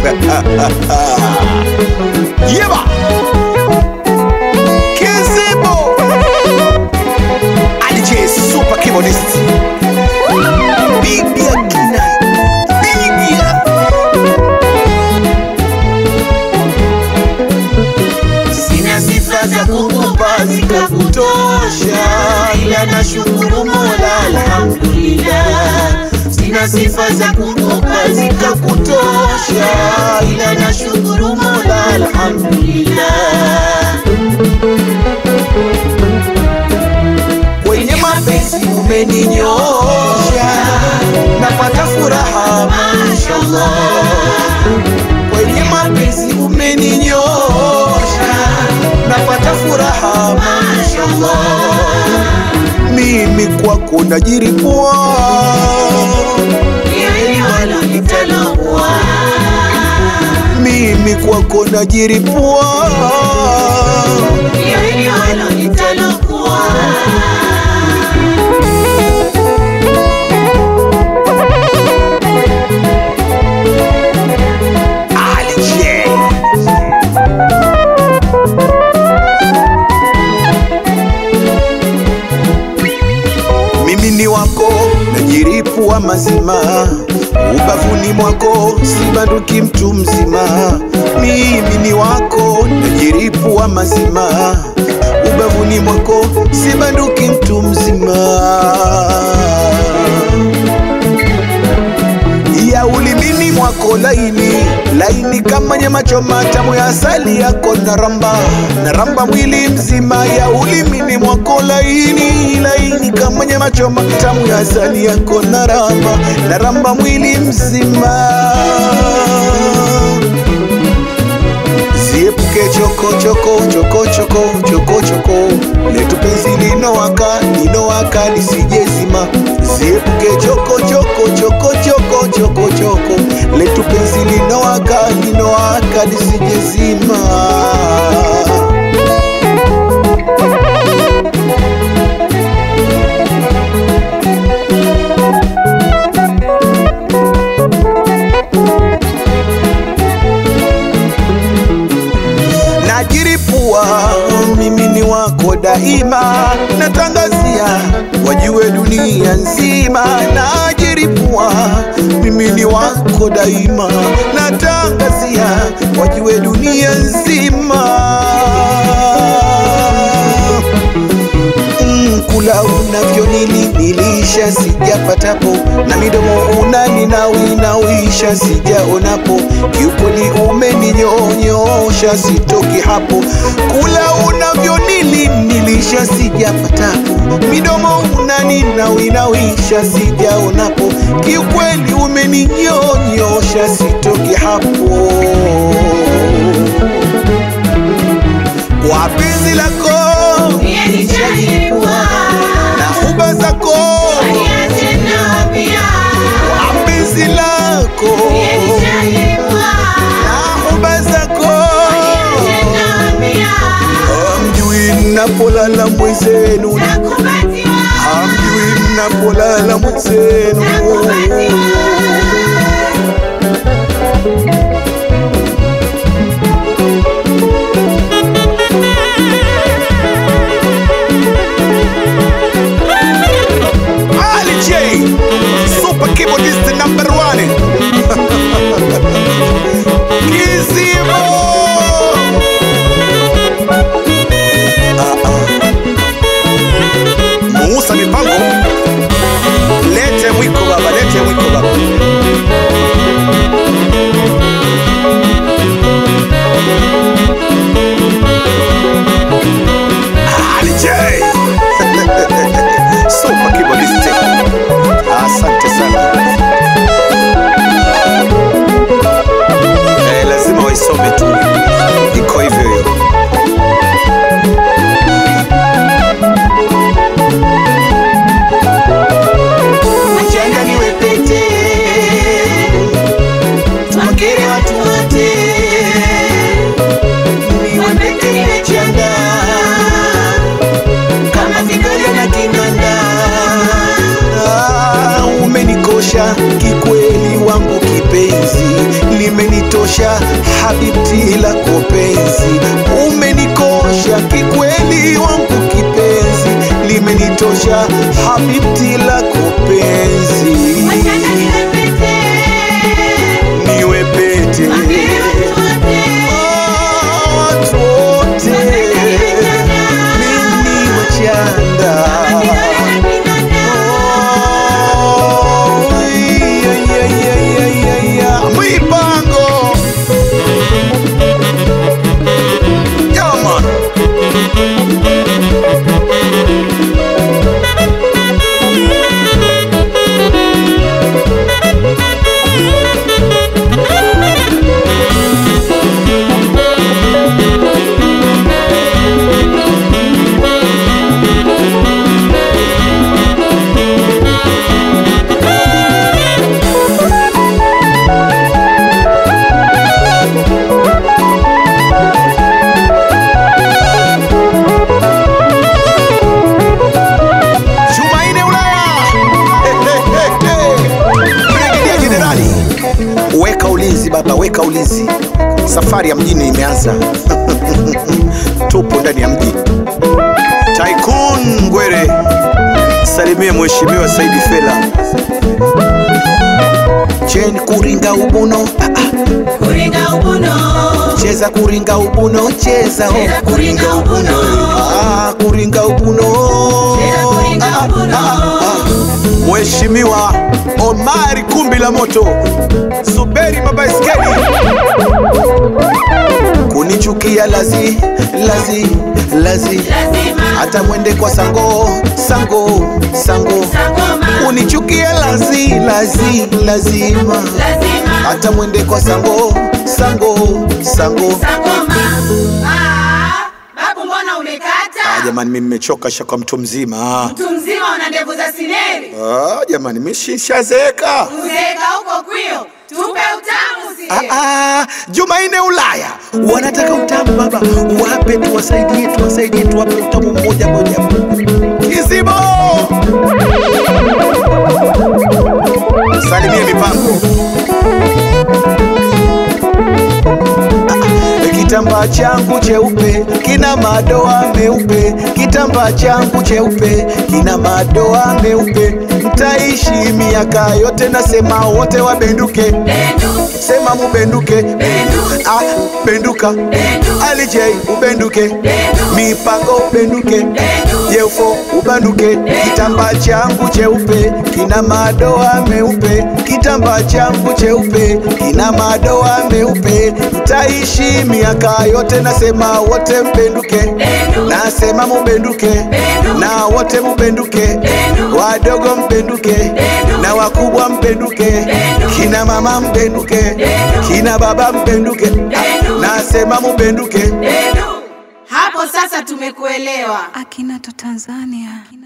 Yeba Kizibo DJ Super Keyboardist Bibia Kina Bibia Sina sifa za kukupa zikakutosha, ila nashukuru Mola, alhamdulillah. Sina sifa za kukupa zikakutosha, ila nashukuru Mola, alhamdulillah. Kwenye mapenzi umeninyosha, napata furaha mashallah kwenye mapenzi umeninyosha, napata furaha mashallah. Mimi kwako najiripua Hili wala litalokuwa, Mimi kwako najiripua hili wala litalokuwa. Ali J. Mimi ni wako najiripua mazima, ubavuni mwako sibanduki mtu mzima. Mimi ni wako najiripua mazima, ubavuni mwako sibanduki mtu mzima ya ulimini mwako laini laini kama nyama choma tamu ya asali yako naramba naramba mwili mzima ya ulimini mwako laini laini kama nyama choma tamu ya asali yako naramba naramba mwili mzima Ziepuke choko choko choko choko choko choko letu penzi linowaka linowaka lisijezima. Ziepuke choko choko choko choko choko choko letu penzi linowaka linowaka lisijezima. najiripua mimi ni wako daima natangazia wajue dunia nzima najiripua mimi ni wako daima natangazia wajue dunia nzima Mm, kula unavyonilinilisha sijapatapo na midomo unaninawinawisha sijaonapo kiukweli umeninyonyosha sitoki hapo kula unavyonilinilisha sijapatapo midomo unaninawinawisha sijaonapo kiukweli umeninyonyosha sitoki hapo kwa penzi lako Pia nitajipua, na huba zako niache nao pia. kwa penzi lako Pia nitajipua, na huba zako niache nao pia. hamjui mnapolala mwenzenu Nakubaliwa, hamjui mnapolala mwenzenu Ali J, super keyboardist number one. Kizimo. Ah, ah. Musa mipango, lete mwiko baba, lete mwiko baba. Ali J. Super keyboardist. Asante sana. Eh, lazima waisome tu, iko hivyo hiyo. mchanga niwe pete, twakere watu wote. Niwe pete niwe chanda, kama vidole na kinanda. Ah, umenikosha kikweli wangu kipenzi, limenitosha umenitosha habibti lako penzi umenikosha kikweli wangu kipenzi limenitosha habibti lako penzi niwe pete Ah, watu wote mimi wachanda Oh, yeah, yeah, yeah, yeah, yeah, yeah. Mipango Yeah, man. Jumaine Ulaya Brigedia Jenerali, weka ulinzi baba, weka ulinzi. Safari ya mjini imeanza. Tupo ndani ya mji. Tycoon Ngwere, salimie mheshimiwa Saidi Fela. Chen kuringa ubuno, ah, ah. Kuringa ubuno, cheza kuringa ubuno, cheza oh. Cheza kuringa ubuno. ah, kuringa ubuno. Cheza kuringa Ah, ah, ubuno. ah, ah. Mheshimiwa Omari Kumbi la Moto, Zuberi Mabaiskeli, kunichukia lazi lazi lazi, lazima hata mwende kwa sango sango sango, Sangoma, kunichukia lazi lazi lazima, lazima hata mwende kwa sango sango sango. Sangoma. Ah, babu mbona Ah, umekata? jamani, mimi nimechoka shaka mtu mzima. Mtu mzima una ndevu za sineri. Ah, jamani, mimi shishazeeka. Uzeeka huko kwio. Tupe utamu Ah, sie. ah, Jumaine Ulaya wanataka utamu baba, wape tuwasaidie, tuwasaidie, tuwape utamu mmoja moja. Kizibo, salimie mipango. Ah, Kitambaa changu cheupe kina madoa meupe, kitambaa changu cheupe kina madoa meupe. Mtaishi miaka yote, nasema wote wabenduke Bendu, sema mubenduke bendu, ah, benduka bendu, alij ubenduke bendu, mipango ubenduke bendu. yefo ubanduke kitambaa changu cheupe kina madoa meupe kitambaa changu cheupe kina madoa meupe mtaishi miaka yote nasema wote mbenduke Bendu. nasema mubenduke Bendu. na wote mubenduke Bendu. wadogo mbenduke Bendu. na wakubwa mbenduke Bendu. kina mama mbenduke Bendu. kina baba mbenduke Bendu. nasema mubenduke Bendu. Hapo sasa tumekuelewa. Akinato Tanzania.